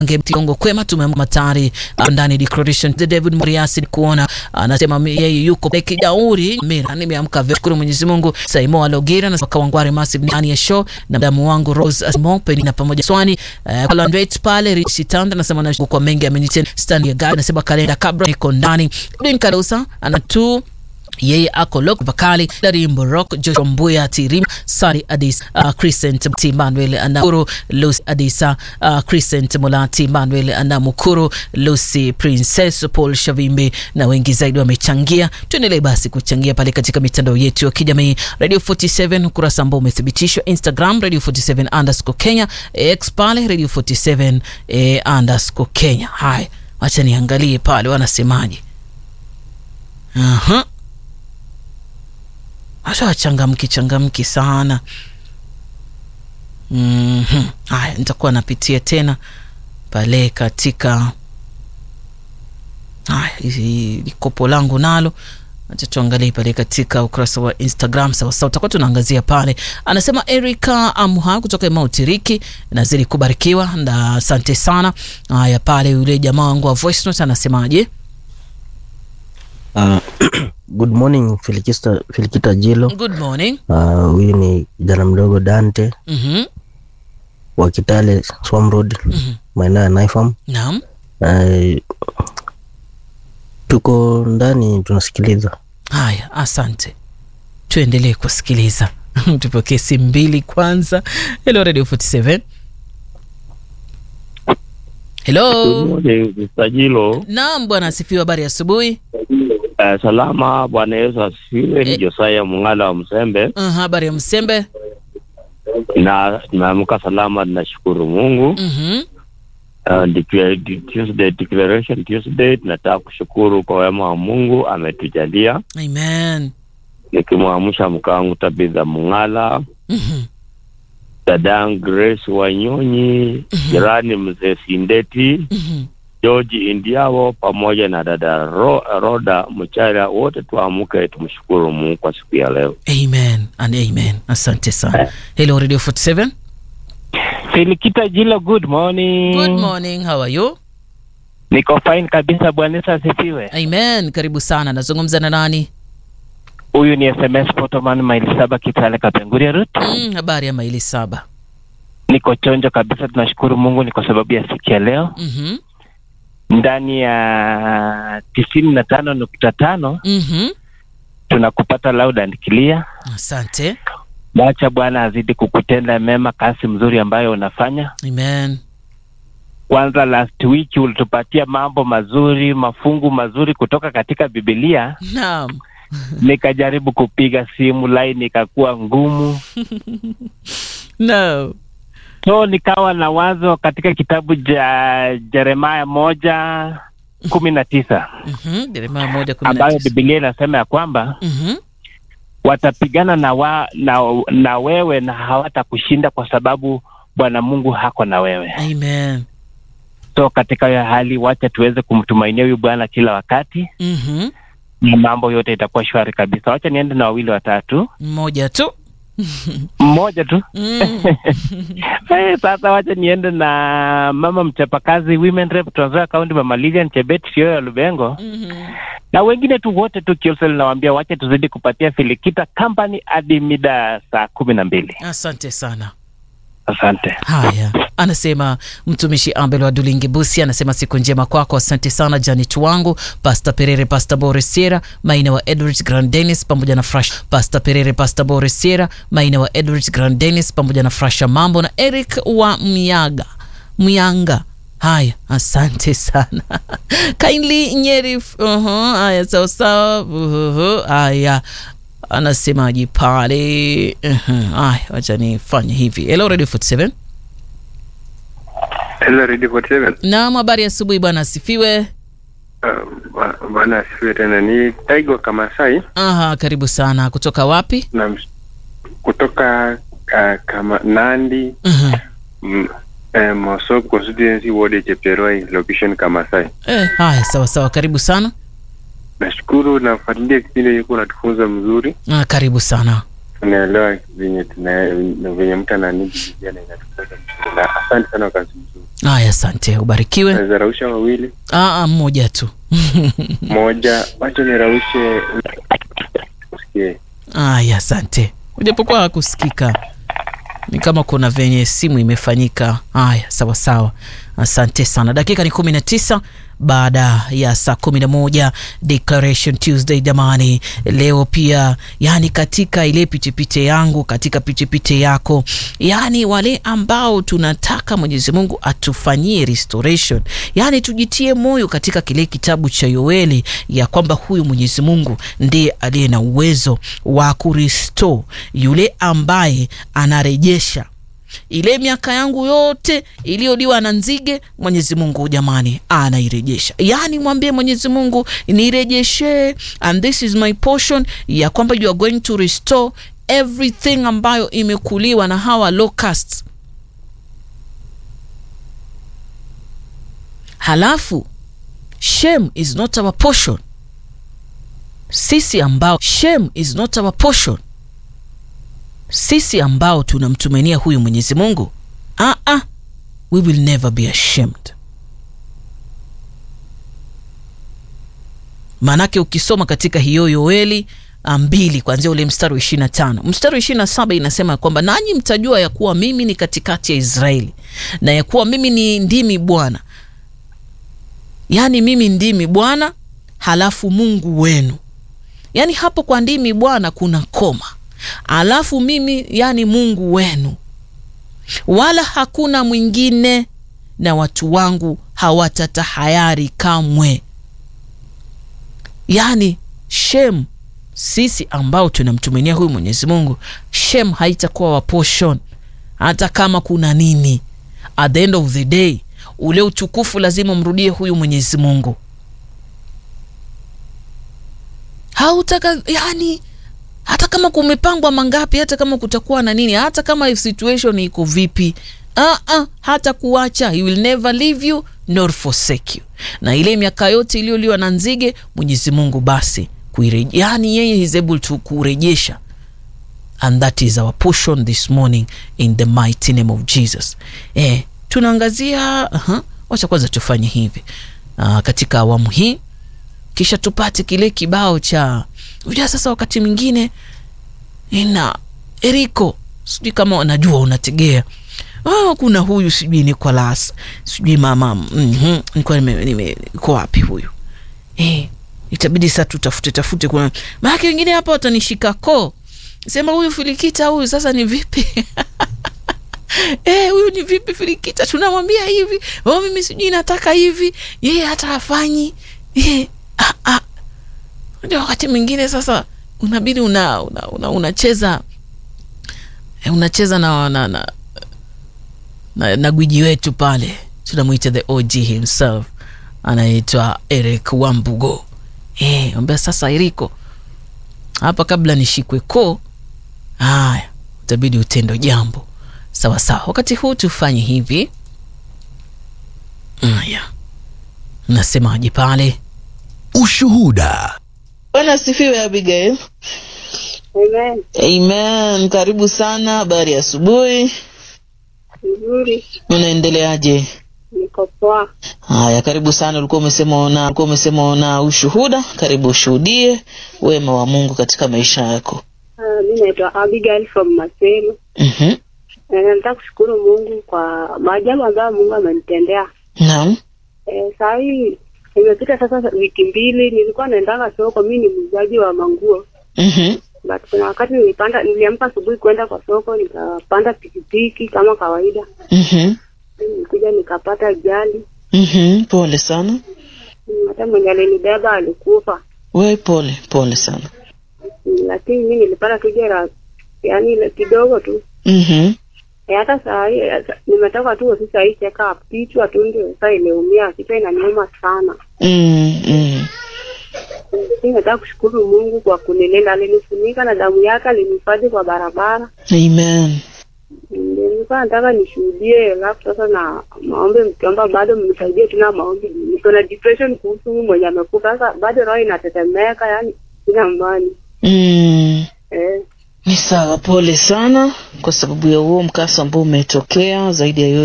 Tiongo kwema tumematari ndani declaration the David Muriasi kuona anasema yeye yuko kijauri mira nimeamka vizuri Mwenyezi Mungu Saimo Alogira na Kawangware Massive ndani ya show na damu wangu Rose Asmo na pamoja swani uh, Landweit pale Richitanda anasema na kwa mengi ameniten stand ya gari anasema kalenda kabla iko ndani Din Karusa ana tu yeye ako lok bakali darimbo rock joshua mbuya tirim sari adis uh, crescent timanuel anamukuru lucy adisa uh, crescent mulati manuel anamukuru lucy princess paul shavimbe na wengi zaidi wamechangia tuendelee basi kuchangia pale katika mitandao yetu ya kijamii radio 47 ukurasa ambao umethibitishwa instagram radio 47 underscore kenya x pale radio 47 eh, underscore kenya haya wacha niangalie pale wanasemaje uh-huh hata wachangamki changamki sana mm-hmm. Haya, nitakuwa napitia tena pale katika haya hili kopo langu nalo acha tuangalie pale katika ukurasa wa Instagram sawasawa, utakuwa tunaangazia pale. Anasema Erika Amha kutoka Mautiriki, nazidi kubarikiwa na asante sana. Haya, pale yule jamaa wangu wa voice note anasemaje? Uh, good morning Filikista, Filikita Jilo. Good morning. Huyu uh, ni kijana mdogo Dante Mhm. wa Kitale Swam Road Mhm. maeneo ya Naifam. Naam. Uh, tuko ndani tunasikiliza. Haya, asante. Tuendelee kusikiliza. Tupokee simu mbili kwanza. Hello Radio 47. Hello. Msajilo Naam bwana asifiwe, habari ya asubuhi. uh, salama. Bwana Yesu asifiwe. Ni Eh. Josaya Mung'ala wa Msembe, Uh, habari ya Msembe. na nimeamka salama, ninashukuru Mungu. Mhm. Uh, declare- de- Tuesday, declaration Tuesday, tunataka kushukuru kwa wema wa Mungu ametujalia, Amen. nikimwamsha mke wangu Tabitha Mung'ala, Mhm. dadangu Grace Wanyonyi, jirani mzee Sindeti, Mhm. George Indiawo pamoja na dada Ro, Roda Mchara, wote tuamke tumshukuru Mungu kwa siku ya leo. Amen and amen. Asante sana. Hello Radio 47. Filikita Jilo, good morning. Good morning. How are you? Niko fine kabisa, Bwana Yesu asifiwe. Amen. Karibu sana. Nazungumza na nani? Huyu ni SMS Potoman maili saba Kitale Kapenguria Route. Mm, habari ya maili saba. Niko chonjo kabisa, tunashukuru Mungu ni kwa sababu ya siku ya leo Mhm. ndani ya tisini na tano nukta tano Mhm. tunakupata loud and clear. Asante. Wacha Bwana azidi kukutenda mema, kazi mzuri ambayo unafanya. Amen. Kwanza last week ulitupatia mambo mazuri, mafungu mazuri kutoka katika Biblia. Naam. Nikajaribu kupiga simu, line ikakuwa ngumu. No. so nikawa na wazo katika kitabu cha Jeremaya moja kumi na tisa Mhm. Yeremia moja kumi na ambayo tisa. Biblia inasema ya kwamba Mhm. watapigana na, wa, na, na wewe na hawatakushinda kwa sababu Bwana Mungu hako na wewe. Amen. So katika hiyo hali, wacha tuweze kumtumainia huyu Bwana kila wakati Mhm. na mambo yote itakuwa shwari kabisa. Wacha niende na wawili watatu, Mmoja tu. mmoja tu Mm. Eh, sasa wacha niende na mama mchapakazi Women Rep Trans Nzoia County, Mama Lilian Chebet Fioyo ya Lubengo Mhm. na wengine tu wote tu Kiosel, nawaambia wacha tuzidi kupatia Filikita Company hadi mida saa kumi na mbili. Asante sana. Asante. Haya, anasema mtumishi Ambel wa Dulingi Busi, anasema siku njema kwako, asante sana Janet wangu, Pasta Perere, Pasta Boris Sierra, Maina wa Edward Grand Dennis pamoja na Fresh, Pasta Perere, Pasta Boris Sierra, Maina wa Edward Grand Dennis pamoja na Frasha Mambo na Eric wa Myaga Myanga. Haya, asante sana kindly Nyeri. Uh-huh, haya sawa sawa. Uh-huh, haya anasemaji pale. Uh-huh, haya, wacha nifanye hivi. Hello Radio 47. Hello, Radio 47. Naam, habari ya asubuhi bwana, asifiwe. Uh, ba- Bwana asifiwe tena. Ni Taigo Kamasai Aha, karibu sana. Kutoka wapi? na ms- kutoka uh, kama Nandi uh mm, eh, Mosop constituency ward ya Chepteroi location Kamasai. Eh, haya sawa sawa, karibu sana. Nashukuru nafuatilia kipindi hiko natufunza mzuri. Ah, karibu sana. tunaelewa venye tuna venye mtu ananidi Biblia na inatukosa mzuri. Na asante sana kwa kazi mzuri. Haya, asante, ubarikiwe. Naweza rausha wawili Aa, mmoja tu. moja, wacha niraushe usikie. Haya, asante. Ujapokuwa hakusikika, ni kama kuna venye simu imefanyika. Haya, sawa sawa, asante sana. Dakika ni kumi na tisa baada ya saa kumi na moja Declaration Tuesday. Jamani, leo pia yani, katika ile pitipite yangu, katika pitipite yako, yani wale ambao tunataka Mwenyezi Mungu atufanyie restoration, yani tujitie moyo katika kile kitabu cha Yoeli ya kwamba huyu Mwenyezi Mungu ndiye aliye na uwezo wa kurestore yule ambaye anarejesha ile miaka yangu yote iliyoliwa na nzige, Mwenyezi Mungu jamani, anairejesha. Yaani mwambie Mwenyezi Mungu nirejeshe, and this is my portion, ya kwamba you are going to restore everything ambayo imekuliwa na hawa locusts. Halafu shame is not our portion, sisi ambao shame is not our portion sisi ambao tunamtumainia huyu Mwenyezi Mungu, ah ah, we will never be ashamed. Maanake ukisoma katika hiyo Yoeli mbili kuanzia ule mstari wa ishirini na tano mstari wa ishirini na saba inasema kwamba nanyi mtajua ya kuwa mimi ni katikati ya Israeli na ya kuwa mimi ni ndimi Bwana, yaani mimi ndimi Bwana halafu Mungu wenu. Yaani hapo kwa ndimi Bwana kuna koma alafu mimi yani Mungu wenu, wala hakuna mwingine, na watu wangu hawatatahayari kamwe. Yani shem, sisi ambao tunamtumainia huyu Mwenyezi Mungu, shem haitakuwa wa portion, hata kama kuna nini. At the end of the day, ule utukufu lazima mrudie huyu Mwenyezi Mungu. hautaka yani hata kama kumepangwa mangapi, hata kama kutakuwa na nini, hata kama situation iko vipi, uh -uh, hata kuacha, he will never leave you nor forsake you. Na ile miaka yote iliyoliwa na nzige, Mwenyezi Mungu basi kuireje, yani yeye is able to kurejesha, and that is our portion this morning in the mighty name of Jesus. Eh, tunaangazia uh -huh, wacha kwanza tufanye hivi uh, katika awamu hii kisha tupate kile kibao cha unajua. Sasa wakati mwingine ina Eriko, sijui kama unajua unategea oh, kuna huyu sijui Nicolas sijui mama mm -hmm. nilikuwa nime, nime iko wapi huyu eh, itabidi sasa tutafute tafute, kuna maana wengine hapa watanishika koo, sema huyu Filikita huyu sasa ni vipi? Eh, huyu ni vipi Filikita? Tunamwambia hivi oh, mimi sijui nataka hivi, yeye hata hafanyi eh, ah, ah. Ndio wakati mwingine sasa unabidi una unacheza una, una unacheza na, na, na, na, na gwiji wetu pale tunamwita the OG himself anaitwa Eric Wambugo. Eh, ambia sasa Eriko, hapa kabla nishikwe koo, haya utabidi utendo jambo sawa sawa. Wakati huu tufanye hivi. Haya, nasemaje pale? Ushuhuda. Bwana asifiwe Abigail. Amen. Amen. Karibu sana. Habari ya asubuhi. Nzuri. Unaendeleaje? Niko poa. Haya, karibu sana. Ulikuwa umesema una ulikuwa umesema una ushuhuda. Karibu ushuhudie wema wa Mungu katika maisha yako. Uh, mi naitwa Abigail from Maseno. Mhm. Eh, nataka kushukuru Mungu kwa maajabu ambayo Mungu amenitendea. Naam. Eh, saa hii imepita sasa wiki mbili, nilikuwa naendanga soko. Mi ni muuzaji wa manguo, Mhm. but kuna wakati nilipanda, niliamka asubuhi kwenda kwa soko, nikapanda pikipiki kama kawaida, Mhm. nilikuja nikapata ajali. Mhm. Pole sana. Mm, Hata mwenye alinibeba alikufa, We pole, pole sana. Mm, lakini mi nilipata tu jeraha, yaani ile kidogo tu. Mhm. Eh, hata saa hii eh, nimetoka tu ofisi hii check up, kichwa tu ndio sasa imeumia, kichwa inaniuma sana. Mm, mm. Mimi nataka kushukuru Mungu kwa kunilinda, alinifunika na damu yake, alinihifadhi kwa barabara. Amen. Ndio nilikuwa nataka nishuhudie, alafu sasa na maombi, mkiomba bado mnisaidie tuna maombi. Niko na depression kuhusu huyu mwenye amekufa, sasa bado roho inatetemeka, yani sina amani Mm. eh. Ni sawa, pole sana kwa sababu ya huo mkasa ambao umetokea. Zaidi ya yote